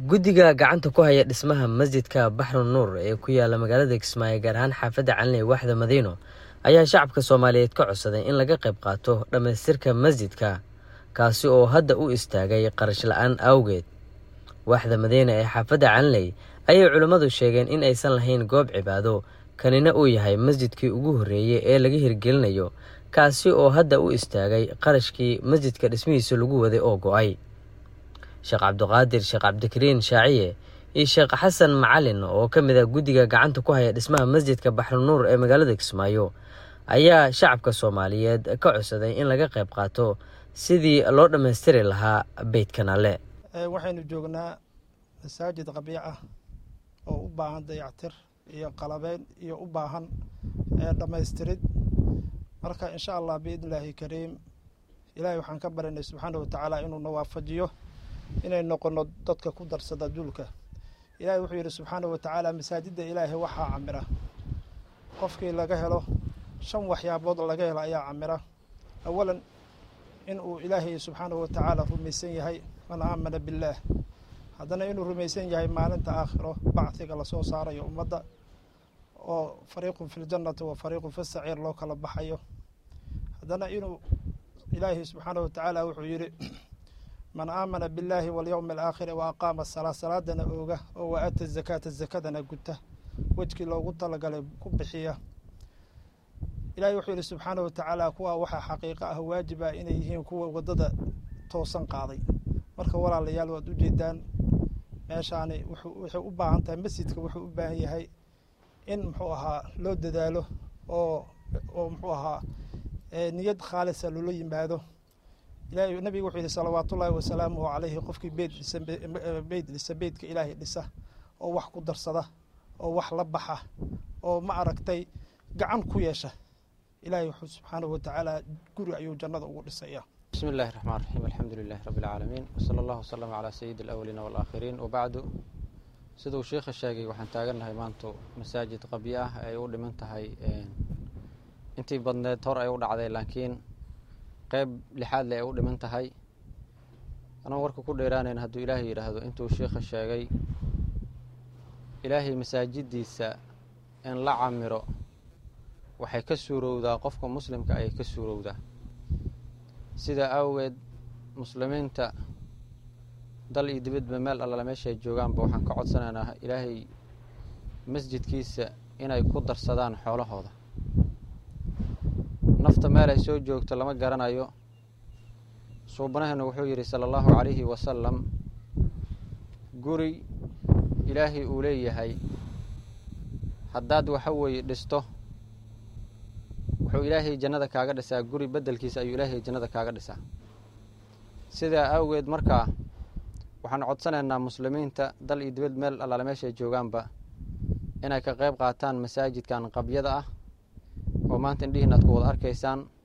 guddiga gacanta ku haya dhismaha masjidka baxru nuur ee ku yaala magaalada kismaayo gaar ahaan xaafadda caliney waxda madiino ayaa shacabka soomaaliyeed ka codsaday in laga qayb qaato dhammaystirka masjidka kaasi oo hadda u istaagay qarash la-aan awgeed waxda madiina ee xaafadda caliney ayay culimmadu sheegeen in aysan lahayn goob cibaado kanina uu yahay masjidkii ugu horreeyey ee laga hirgelinayo kaasi oo hadda u istaagay qarashkii masjidka dhismihiisa lagu waday oo go-ay sheekh cabdiqaadir sheekh cabdikariin shaaciye iyo sheekh xasan macalin oo ka mid ah guddiga gacanta ku haya dhismaha masjidka baxrunuur ee magaalada kismaayo ayaa shacabka soomaaliyeed ka codsaday in laga qayb qaato sidii loo dhammaystiri lahaa beydkan alle waxaynu joognaa masaajid qabiic ah oo u baahan dayactir iyo qalabeyn iyo u baahan dhammaystirid marka insha allah biidn illaahi kariim ilaahay waxaan ka barinay subxaana watacaala inuuna waafajiyo inay noqono dadka ku darsada duulka ilaahay wuxuu yidhi subxaana watacaala masaajidda ilaahay waxaa camira qofkii laga helo shan waxyaabood laga helo ayaa camira awalan inuu ilaahay subxaana watacaala rumaysan yahay man aamana billaah haddana inuu rumaysan yahay maalinta aakhiro bacdiga lasoo saarayo ummadda oo fariiqun fi ljannati wa fariiqun fi saciir loo kala baxayo haddana inuu ilaahay subxaana watacaala wuxuu yidhi man aamana billaahi walyowmi alaakhiri wa aqaama salaa salaadana ooga oo wa aata zakaata zakadana guta wejkii loogu talagalay ku bixiya ilahay wuxuu yidhi subxaana watacaala kuwa waxaa xaqiiqo ah waajib ah inay yihiin kuwa waddada toosan qaaday marka walaalayaal waad ujeedaan meeshaani waxay u baahan tahay masjidka wuxuu u baahan yahay in muxuu ahaa loo dadaalo oo oo muxuu ahaa niyad khaalisa loola yimaado ilahay nabiga wuxuu yihi salawaatullaahi wasalaamuhu calayhi qofkii beyd dhisa beyd dhisa beydka ilaahay dhisa oo wax ku darsada oo wax la baxa oo ma aragtay gacan ku yeesha ilahay wuxuu subxaanahu watacaala guri ayuu jannada ugu dhisaya bismi illahi raxmaan raxiim alxamdu lilahi rabbi alcaalamiin wsala allahu wasalama calaa sayidi alawaliina walaakhiriin wabacdu siduu sheikha sheegay waxaan taagannahay maantu masaajid qabyo ah ay u dhiman tahay intii badneed hor ay u dhacday laakiin qeyb lixaad le ay u dhiman tahay anaan warka ku dheeraanayn hadduu ilaahay yidhaahdo intuu sheikha sheegay ilaahay masaajiddiisa in la camiro waxay ka suurowdaa qofka muslimka ayay ka suurowdaa sidaa awgeed muslimiinta dal iyo dibadba meel allala meeshaay joogaanba waxaan ka codsanaynaa ilaahay masjidkiisa inay ku darsadaan xoolahooda nafta meel ay soo joogto lama garanayo suubanaheenu wuxuu yidhi sala allahu calayhi wasalam guri ilaahay uu leeyahay haddaad waxa weeye dhisto wuxuu ilaahay jannada kaaga dhisaa guri beddelkiisa ayuu ilaahay jannada kaaga dhisaa sidaa awgeed markaa waxaan codsanaynaa muslimiinta dal iyo dibad meel allaale meeshay joogaanba inay ka qayb qaataan masaajidkan qabyada ah oo maanta indhihiin aad ku wada arkaysaan